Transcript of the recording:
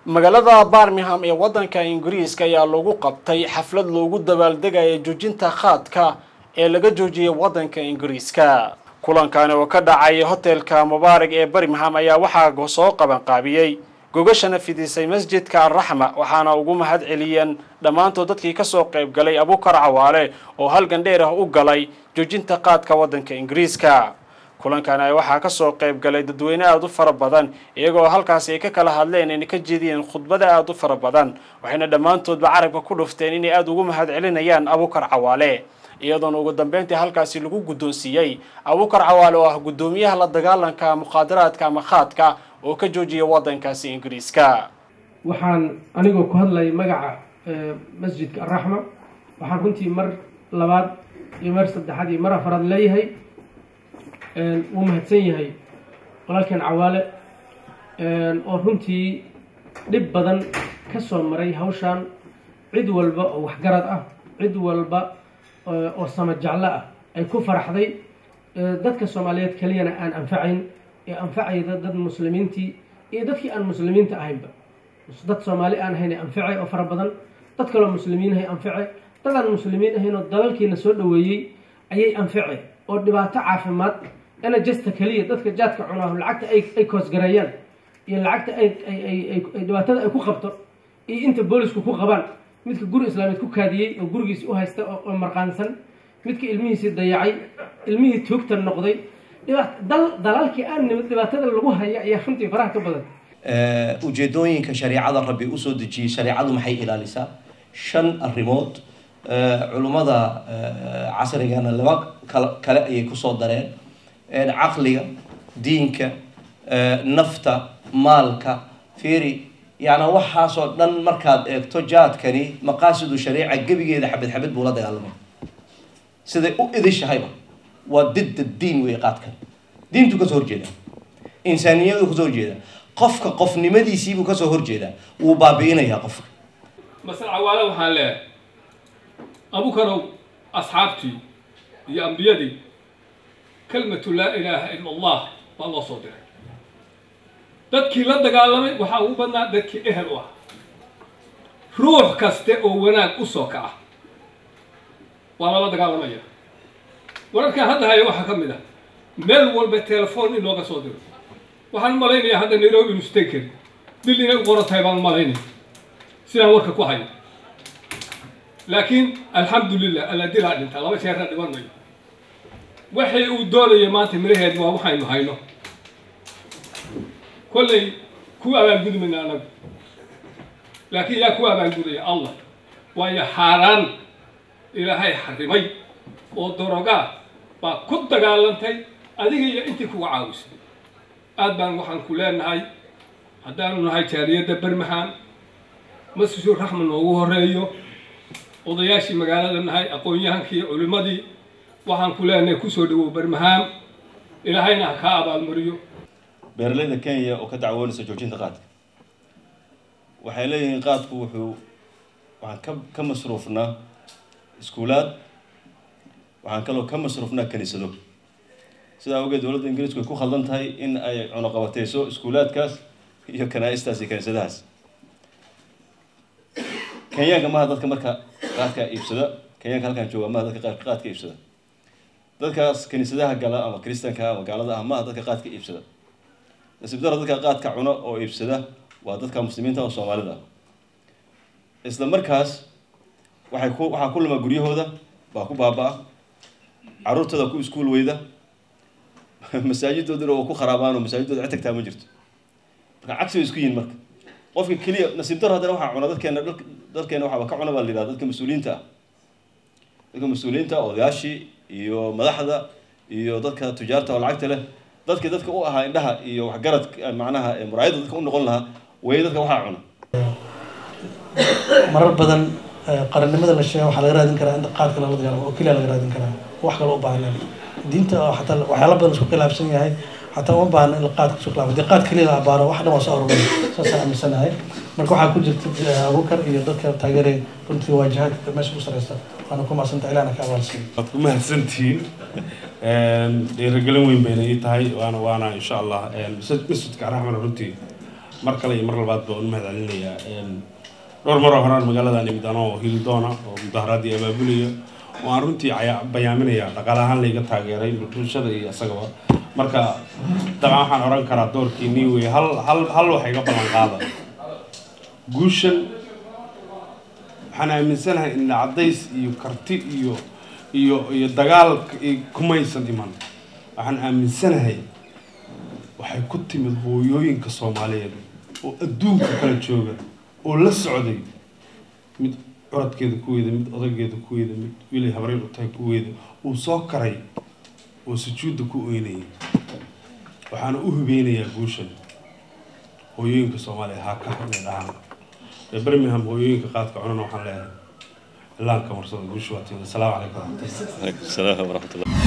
magaalada barmingham ee waddanka ingiriiska ayaa lagu qabtay xaflad loogu dabaaldegaya joojinta khaadka ee laga joojiyay waddanka ingiriiska kulankani oo ka dhacay hotelka mubaarak ee birmingham ayaa waxaa soo qabanqaabiyey gogashana fidisay masjidka alraxma waxaana ugu mahad celiyeen dhammaantood dadkii kasoo qayb galay abukar cawaale oo halgan dheer ah u galay joojinta qaadka waddanka ingiriiska kulankani waxaa kasoo qayb galay dadweyne aada u fara badan iyagoo halkaasi ay ka kala hadleen inay ka jeediyeen khudbada aada u fara badan waxayna dhammaantoodba carabka ku dhufteen inay aada ugu mahad celinayaan abukar cawaale iyadoona ugu dambeyntii halkaasi lagu guddoonsiiyey abukar cawaale oo ah guddoomiyaha la dagaalanka mukhaadaraadka ama khaadka oo ka joojiya waddankaasi ingiriiska waxaan anigoo ku hadlayay magaca masjidka alraxma waxaan runtii mar labaad iyo mar saddexaad iyo mar afaraad leeyahay wuu mahadsan yahay walaalkeen cawaale oo runtii dhib badan ka soo maray hawshan cid walba oo waxgarad ah cid walba oo sama jeclo ah ay ku faraxday dadka soomaaliyeed keliyana aan anfacayn ee anfacayda dad muslimiintii iyo dadkii aan muslimiinta ahaynba dad soomaali aan ahayn ee anfacay oo fara badan dad kaloo muslimiinahay anface dad aan muslimiin ahayn oo dalalkiina soo dhoweeyey ayay anface oo dhibaato caafimaad enajesta keliya dadka jaadka cunaahu lacagta ay koosgareeyaan iyo lacagta ay dhibaatada ay ku qabto iyo inta boolisku ku qabaan midka guri islaamiyeed ku kaadiyey oo gurigiisi u haysta oo marqaansan midka ilmihiisii dayacay ilmihii tuugta noqday dalalkii aan nimid dhibaatada lagu haya ayaa runtii faraha ka badan ujeedooyinka shareicada rabbi usoo dejiyey shareicadu maxay ilaalisaa shan arrimood culummada casrigana laba kale ayay kusoo dareen caqliga diinka nafta maalka fiiri yani waxaasoo dhan markaad eegto jaadkani maqaasidu shariica gebigeeda xabad xabad buu la dagaalamay siday u idishahayba waa didda diin wey qaadkan diintu kasoo horjeeda insaaniyadu kasoo horjeeda qofka qofnimadiisiibuu kasoo horjeedaa wuu baabi'inayaa qofka masal cawaale waxaan leeyahay abukarow asxaabtii iyo ambiyadii kelmatu laa ilaaha ila allah baa loo soo diray dadkii la dagaalamay waxaa ugu badnaa dadkii ehel u ah ruux kaste oo wanaag u soo kaca waa lala dagaalamaya wararkaan hadda haya waxaa ka mid ah meel walba telefoon in looga soo diro waxaan malaynayaa hadda nairobi inu stay karin dil inay u qoran tahay baan malaynaya sidaan warka ku hayo laakiin alxamdulilah alla dilaa dhintaa laba jeerna dhiman mayo waxay uu doonaya maanta miraheed waa waxaynu hayno kollay ku abaalgudi mayna anagu laakiin yaa ku abaalgudaya allah waayo xaaraan ilaahay xarimay oo dorogaa baa ku dagaalantay adiga iyo intii kuga caawisay aad baan waxaan ku leenahay haddaanu nahay jaaliyadda bermahan masjidul raxma noogu horeeyo odayaashii magaalada nahay aqoon-yahankii culimmadii waxaan ku leenahay kusoo dhawow bermahaan ilaahayna ha kaa abaalmariyo beeralayda kenya oo ka dacwoonaysa joojinta qaadka waxay leeyihiin qaadku wuxuu waxaan ka ka masruufnaa iskuulaad waxaan kaloo ka masruufnaa kaniisado sidaa awgeed dowladda ingiriisku ay ku khaldan tahay in ay cunuqabateyso iskuulaadkaas iyo kanaa-istaas iyo kaniisadahaas kenyaanka maha dadka marka qaadka iibsada kenyaanka halkaan jooga maha dadka qaadka qaadka iibsada dadkaas kaniisadaha gala ama kristanka ama gaalada ah maha dadka qaadka iibsada nasiib daro dadka qaadka cuno oo iibsada waa dadka muslimiinta oo soomaalida isla markaas waxay ku waxaa ku luma guryahooda baa ku baaba-a caruurtooda ku iskuul weyda masaajidooduna waa ku kharaabaan oo masaajidooda cid tagtaa ma jirto marka cagsi bay isku yihin marka qofka keliya nasiib daro haddana waxaa cuna dadkeena dalkeena waxaaba ka cuna baa la yidhahda dadka mas-uuliyiinta ah dadka mas-uuliyiinta odayaashii iyo madaxda iyo dadka tujaarta oo lacagta leh dadka dadka u ahaa indhaha iyo waxgarad macnaha muraayadda dadka u noqon lahaa way dadka waxaa cuna marar badan qarannimada la sheega waxaa laga raadin karaa in qaadka lala dagaalamo oo keliya laga raadin karaa wax kale u baahneen diinta xataa waxyaala badan isku khilaafsan yahay xataa uma baahna in qaadka isku khilaafo dee qaad keliya la abaaro wax dhan waa soo aruuray saasaan aaminsanahay marka waxaa ku jirta abukar iyo dadka taageeray runtii waajahaadka meesha ku sareysa waana ku mahadsanta ilaana ka abaalsiin waad ku mahadsantihiin dhiirigelin weyn bayna ii tahay waana waana insha allah masjidka raxmana runtii mar kale iyo mar labaad baan u mahadcelinayaa dhowr maroo horaan magaalada nimid anoo hildoona oo mudaharaadii abaabulaya oo aan runtii caya- bayaaminaya dhaqaale ahaan layga taageeray bulshada iyo isagaba marka dabcan waxaan oran karaa doorkii nii wey hal hal hal wax iga ballan qaada guushan waxaan aaminsanahay in cadays iyo karti iyo iyo iyo dagaal kumaysan iman waxaan aaminsanahay waxay ku timid hooyooyinka soomaaliyeed oo adduunka kala jooga oo la socday mid curadkeeda kuweeda mid odaygeeda kuweeda mid wiilay habreen u tahay kuweeda uu soo karay oo sujuudda ku oynayay waxaana u hubeynayaa guushan hooyooyinka soomaaliya haa ka inay dhahaan ee birmingham hooyooyinka qaadka cunana waxaan leeyahay ilaanka marsada guusha waa timid asalaamu calaykum waraxmatullahi عليكم السلام ورحمة الله